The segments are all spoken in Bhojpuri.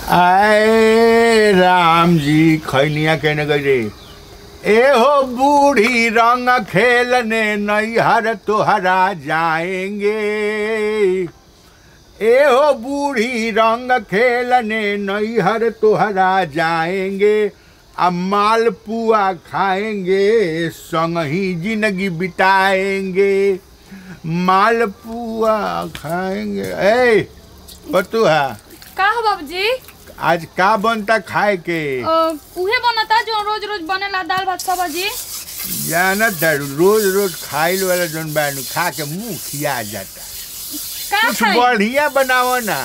आए राम जी खैनिया कहने गई रे ए हो बूढ़ी रंग खेलने नैहर तोहरा जाएंगे ए हो बूढ़ी रंग खेलने नैहर तोहरा जाएंगे अब मालपुआ खाएंगे संग ही जिंदगी बिताएंगे मालपुआ खाएंगे ए बतुआ का हो बाबूजी आज का बनता खाए के अ, उहे बनता जो रोज रोज बनेला दाल भात सब्जी जानत है रोज रोज खाइल वाला जौन बानू खा के मुंह खिया जाता का कुछ खाई बढ़िया बनाओ ना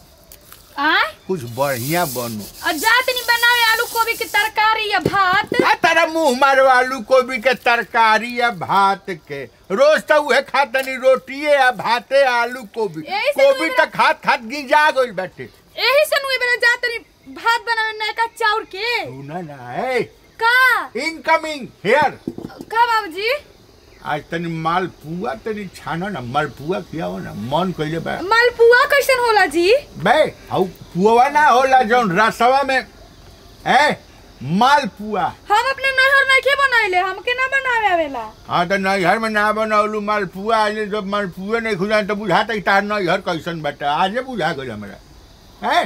आय कुछ बढ़िया बनो आ जात नहीं बनावे आलू गोभी की तरकारी या भात आ तारा मुंह मारो आलू गोभी के तरकारी या भात के रोज तो उहे खातनी रोटिए या भाते आलू गोभी यही से गोभी तो तो खात खात गिजा गइल बाटे एही से नुए बेला जात नहीं भात बनावे नयका चाउर के सुना ना ए का इनकमिंग हियर का बाबूजी आज तनी मालपुआ तनी छानो ना मालपुआ खियाओ ना मन कइले बा मालपुआ कैसन होला जी बे हऊ पुआ ना होला जौन रसवा में ए मालपुआ हम अपने नहर नहीं बनाइले हमके ना बनावे आवेला हाँ तो नैहर में ना बनौलू मालपुआ आज जब मालपुए नहीं खुजा तो बुझाता कि तार नैहर कैसन बाटा आजे बुझा गइल हमरा हैं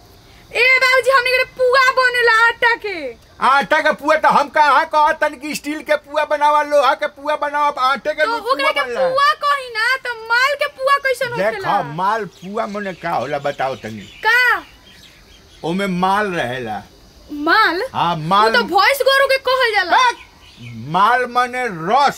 ए बाबूजी हमने के पुआ बनेला आटा के आटा के पुआ तो हम कहाँ कहत तन कि स्टील के पुआ बनावा लोहा के पुआ बनावा आटे के तो पुआ ओकरा के बनला पुआ कही ना तो माल के पुआ कैसन देखा होखेला मालपुआ मने का होला बताओ तनी का ओमे माल रहेला माल हाँ वो माल तो भैंस गोरु के कहल जाला माल मने रस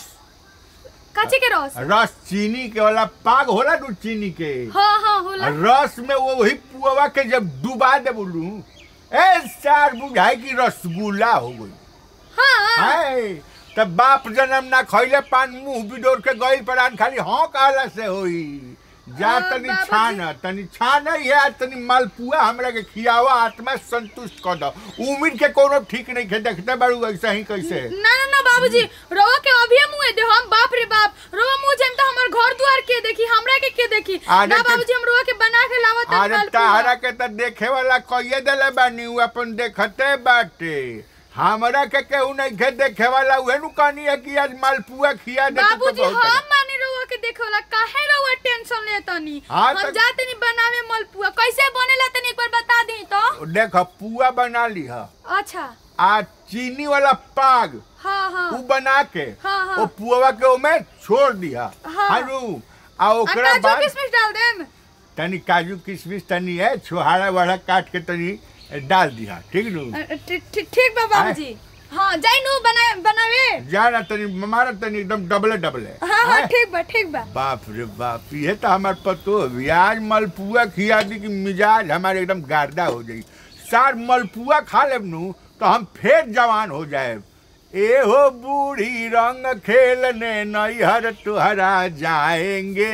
काची के रस रस चीनी के वाला पाग होला तू चीनी के हाँ हाँ होला रस में वो वही पुआ के जब डुबा दे बोलू ए सार बुझाई की रसगुल्ला हो गई हाँ हाय तब बाप जन्म ना खैले पान मुंह बिडोर के गई परान खाली हाँ कहला से होई जा हाँ, तनी बाबूजी। छान तनी छान है तनी मालपुआ हमरा के खियावा आत्मा संतुष्ट कर दो उम्र के कोनो ठीक नहीं के देखते बाड़ू ऐसा ही कैसे ना ना ना बाबूजी रवा के अभी मुंह दे हम बाप रे बाप रवा मुंह जेम तो हमर घर द्वार के देखी हमरा के के देखी अरे ना के- बाबूजी हम रवा के बना के लावत हन अरे मालपुआ। ताहरा के तो देखे वाला कहिए देले बानी उ अपन देखते बाटे हमरा के केहू नहीं के देखे वाला उहे नु कहनी है कि आज मालपुआ खिया दे बाबूजी हम माने रवा के देखेला काहे रवा टेंशन लेतनी हाँ, हम तो- जाते नहीं बनावे मालपुआ कैसे बनेला तनी एक बार बता दी तो देख पुआ बना ली है अच्छा आ चीनी वाला पाग हाँ हाँ उ बना के हाँ, हाँ। ओ पुआ के ओमे छोड़ दिया हाँ। हारू आ आ ओकरा काजू बाद किशमिश डाल देम तनी काजू किशमिश तनी है छोहाड़ा वाड़ा काट के तनी डाल दिया ठीक नु अ, ठीक ठीक- ठीक बा बाबूजी हाँ जाई नु बना बनावे जाना तनी मारा तनी एकदम डबले डबले हाँ हाँ हैं? ठीक बा ठीक बा बाप रे बाप ये तो हमार पतो है आज मलपुआ खिया दी कि मिजाज हमारे एकदम गार्दा हो जाई सार मलपुआ खा लेब नु तो हम फिर जवान हो जाए ए हो बूढ़ी रंग खेलने नैहर तुहरा जाएंगे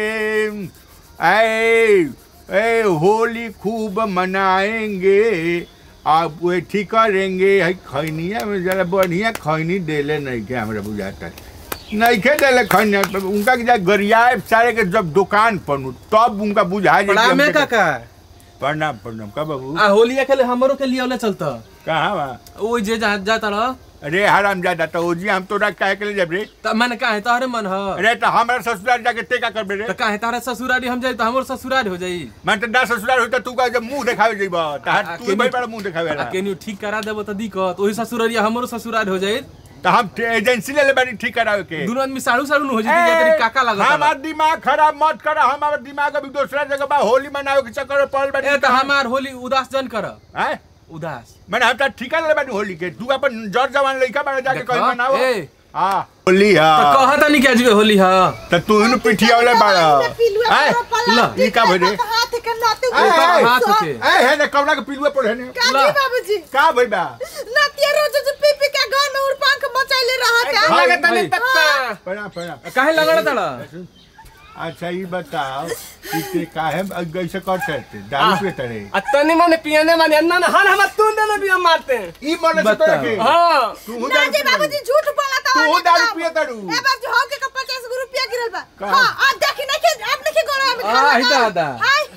ऐ ए होली खूब मनाएंगे आप वो ठीक करेंगे है खैनिया में जरा बढ़िया खैनी देले नहीं के हमरा बुझाता नहीं के देले खैनिया तो उनका के जा गरियाए सारे के जब दुकान पर तब उनका बुझा जाए कि प्रणाम है हमके- काका प्रणाम प्रणाम का बाबू आ होली खेले हमरो के लिए चलता कहाँ बा ओ जे जा जाता रह अरे हराम जादा तो ओजी हम तोरा काहे के ले जब रे त मन का है तोहरे मन ह अरे तो हमारा ससुराल जाके ते का करबे रे त का है तारा ससुरारी हम जाई त हमरो ससुरारी हो जाई मैं तो ना ससुराल होता तू का जब मुंह दिखावे जइबा आ, तहार तू केनी- भाई बड़ा मुंह दिखावे आ ला केनियो ठीक करा देबो त दिक्कत ओही ससुरारी हमरो ससुरारी हो जाई तो हम ते- एजेंसी ले ले बानी ठीक करावे के दुनो आदमी साड़ू साड़ू न हो जाई तेरी काका लागत हमार दिमाग खराब मत करा हमारा दिमाग अभी दूसरा जगह बा होली मनावे के चक्कर में पड़ल बानी ए त हमार होली उदास जन कर हैं उदास मैंने हम तो ठिका ले बानी होली के तू अपन जर जवान लइका बारे जाके देखा, कहीं मनाओ ए। हां होली त हां कहता नहीं क्या जी होली ह तो तू इन पिठिया वाले बाड़ा हैं? ला, ई का भइले? हाथ के नाते ए, ओकर ए, हाथ के ए है ने कवना के पिलुआ पड़े ने काजी ला। बाबूजी का भई बा नातिया रोज जो पी पी के गांव में उड़पांख मचाइले रहत है भाई, लगता नहीं भाई। तत्ता प्रणाम प्रणाम काहे लगड़ तड़ा अच्छा ये बताओ कि ते काहे ऐसे कर सकते दारू पीते रहे अतनी माने पियने माने अन्ना ना हर हम तुम दोनों भी हम मारते हैं ई मन से बताओ। तोरा के हाँ तू हूं ना दारू जी पी बाबूजी झूठ बोला था तू दारू पिए तारू ए बार जो हो के 50 रुपया गिरल बा कहाँ? हां आ देखी नहीं के आप नहीं गोरा में आ, ही दादा। हाय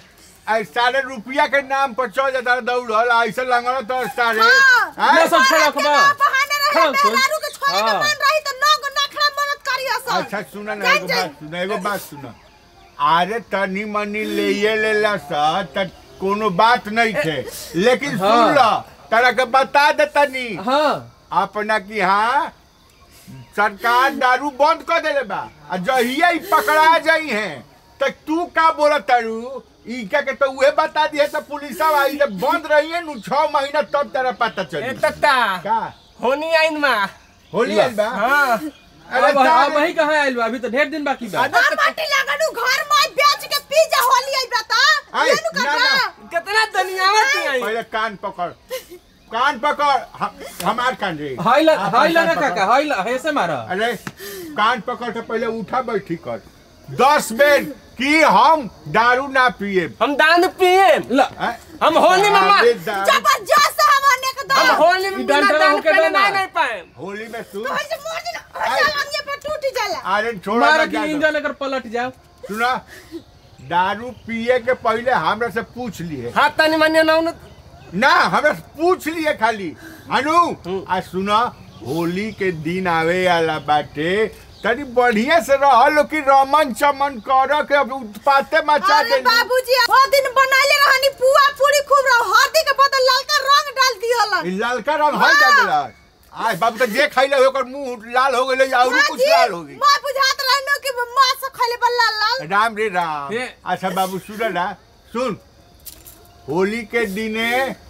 आई सारे रुपया के नाम पर चल जाता दौड़ल ऐसे लंगड़ तो सारे हाँ। हैं? ले सब छोड़ा खबा बहाने रहे हाँ, सुन। मेहरारू के छोड़े के हाँ। मन रही त नौ नखरा मरद करी असन अच्छा सुना ना जान एगो जान। बात सुना एगो बात सुना अरे तनी मनी ले ये लेला सा त कोनो बात नहीं थे लेकिन हाँ। सुन ला तरा के बता दे तनी हाँ अपना की हाँ सरकार दारू बंद कर देले बा आ जहिया ई पकड़ा जाई है त तू का बोला तारू ई क्या के तो उहे बता दिए तो पुलिस आई जब बंद रही है नु छह महीना तब तेरा पता ए चली तत्ता का होनी आइन मा होली आइल बा हाँ अरे अब अब सारे- वही कहाँ आइल बा अभी तो ढेर दिन बाकी बा घर माटी लगनु घर में बेच के पी जा होली आई बता आई, ये नु ना, करबा ना। कितना दुनियावत आई पहले कान पकड़ कान पकड़ हम- हमार कान रे हाइला आप हाइला ना कान पकड़। काका हाइला ऐसे मारा अरे कान पकड़ के पहले उठा बैठी कर दस बेर कि हम दारू ना पिए हम दान पिए ला हम होली में मा- जबरदस्त हमने के हम दो होली में ई बिना डंडा दान होके पहले देना। नहीं नहीं पाए होली में सुन तो ऐसे मोड़ देना ऐसा हम ये पे टूट जाला अरे छोड़ा मारा ना कि जाए तो। इंजन अगर पलट जाओ सुना दारू पिए के पहले हमरा से पूछ लिए हाथ तनी मनी ना उन ना हमरा से पूछ लिए खाली अनु आ सुना होली के दिन आवे वाला बाटे तनी बढ़िया से रहल कि रमन चमन कर के अब उत्पाते मचा अरे के बाबूजी वो दिन बनाइले रहनी पुआ पूरी खूब रह हल्दी के बदल ललका रंग डाल दिहलन ई ललका रंग हल जा गेला आज बाबू तो जे खइले ओकर मुंह लाल हो गेले और कुछ लाल हो गई मैं बुझात रहनो कि मां से खले बल्ला लाल राम रे राम ये- अच्छा बाबू सुन ना सुन होली के दिने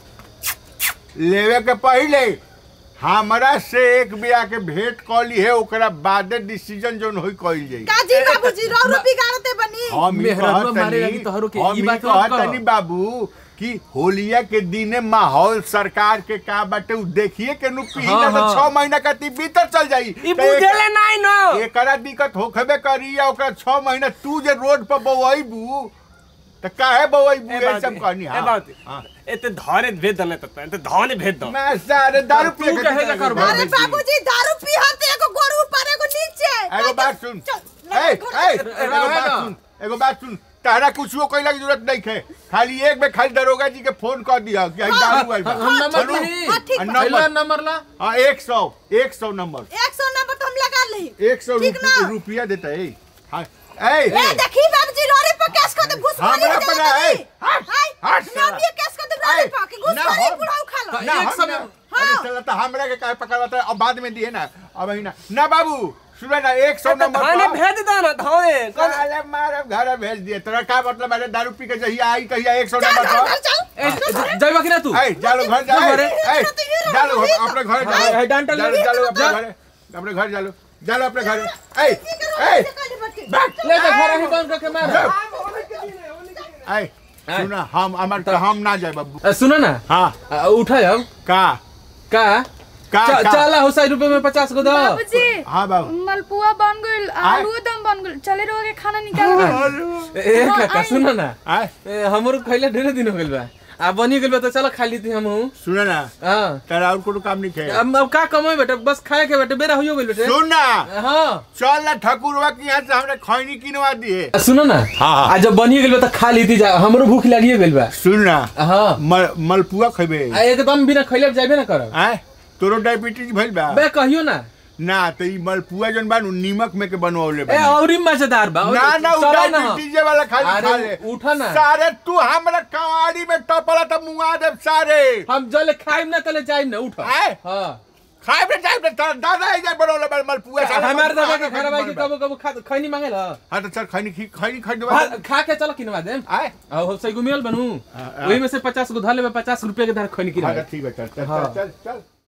लेवे के पहले हमरा से एक बिया के भेंट कली है ओकरा बादे डिसीजन जोन होई कइल जाई काजी बाबूजी रो रो बिगाड़ते बनी हम ई मेहररुआ कहतनी- मारे लगी तोहरो के, हम ई ई बात और कह। कहतनी बाबू कि होलिया के दिने माहौल सरकार के का बाटे उ देखिए के नु पी हाँ, तो हाँ। छह महीना का ती भीतर चल जाई ई तो एक- बुझेले नहीं नो एकरा दिक्कत होखबे करी या ओकरा छह महीना तू जे रोड पर बवैबू त काहे बवैबू ए ये बात सब कहनी ए बात एते धरे भेद दने तत्ता एते धरे भेद दो मैं सारे दारू तू पी के कहेगा कितना करबा? बाबूजी। अरे बाबूजी दारू पिहत एगो गोरू ऊपर एगो नीचे एगो बात सुन चल, ए घर- ए घर- एगो बात सुन एगो बात सुन तारा कुछ कहला की जरूरत नहीं है खाली एक बेर खाली दरोगा जी के फोन कर दिया कि आई दारू आइल बा हम नंबर चलू। दी हाँ, ठीक आ, बा। पहला नंबर नंबर ला हाँ एक सौ एक सौ नंबर एक सौ नंबर तो हम लगा ली एक सौ ठीक ना? रुपया देता है हाँ ए ए देखी बाबूजी रोरे पर केस कर दे घुस हमरा पर है। हट, हट ना साला। भी केस कर दे रोरे ए, पर कि घुस ना खरी हम- बुढ़ाऊ खा लो तो ना एक हम समय- ना हाँ। अरे चला तो हमरा के काहे पकड़ाता है अब बाद में दिए ना अब ही ना ना बाबू सुनो ना एक सौ एते नंबर धरे पर भेद दो ना धरे साले मारे घर भेज दिए तोरा का मतलब है दारू पी के जहिया आई कहिया एक सौ चल नंबर चल पर चल ए, चल जाइबा कि ना तू ए जालो घर जा जा ए, घरे। ए, जालो घर अपने घर हाँ, जालो है, डांटा जालो ले। जालो अपने जा। घर अपने घर जालो जालो अपने घर ए ए बैठ ले जा घर ही बंद करके मार ए सुना हम हमार तो हम ना जाए बाबू अ, सुनो ना हाँ अ, उठा अब का का का च- का चला हो सौ रुपए में पचास को दो बाबूजी हाँ बाबू मलपुआ बन गइल आलू दम बन गइल चले रहो के खाना निकाल ए ए, काका सुनो ना आए ए, हमरो खैले ढेरे दिन हो गइल बा आ बनी गइल बा तो चलो खा ली थी हम सुना ना हां तेरा और कोनो काम नहीं खे अब अब का कमाई बेटा बस खाए के बेटा बेरा होइयो गइल बेटे सुन ना हां चल ना ठकुरवा के यहाँ से हमने खैनी किनवा दिए आ, सुनो ना हाँ, हाँ। आ जब बनी गइल बा तो खा ली थी जा हमरो भूख लागिए गइल बा सुन ना हां मल, मलपुआ खैबे आ एकदम बिना खैले जाबे ना करब आए तोरो डायबिटीज भइल बा बे कहियो ना ना तो ई मलपुआ जन बानू नीमक में के बनवले ए बा औरी मजेदार बा ना ना उ चलो ना डायबिटीज वाला खाली अरे, खा ले उठा ना। सारे तू हमरा कवाड़ी में टपला त मुआ दे सारे हम जले खाइम ना तले जाइम ना उठ आए हां खाए पे जाए पे दादा ही जाए बनवले बा मलपुआ साला हमार मलपुआ दबा के खा घर भाई के कबो कबो खा खैनी मांगेला हाँ तो चल खैनी खी खैनी खरीदवा खा खा के चलो किनवा देम आए आ हो सही गुमियल बनू हाँ, हाँ। वही में से पचास गो धर लेबे पचास रुपया के धर खैनी हाँ किनवा ठीक है चल चल हाँ। चल चल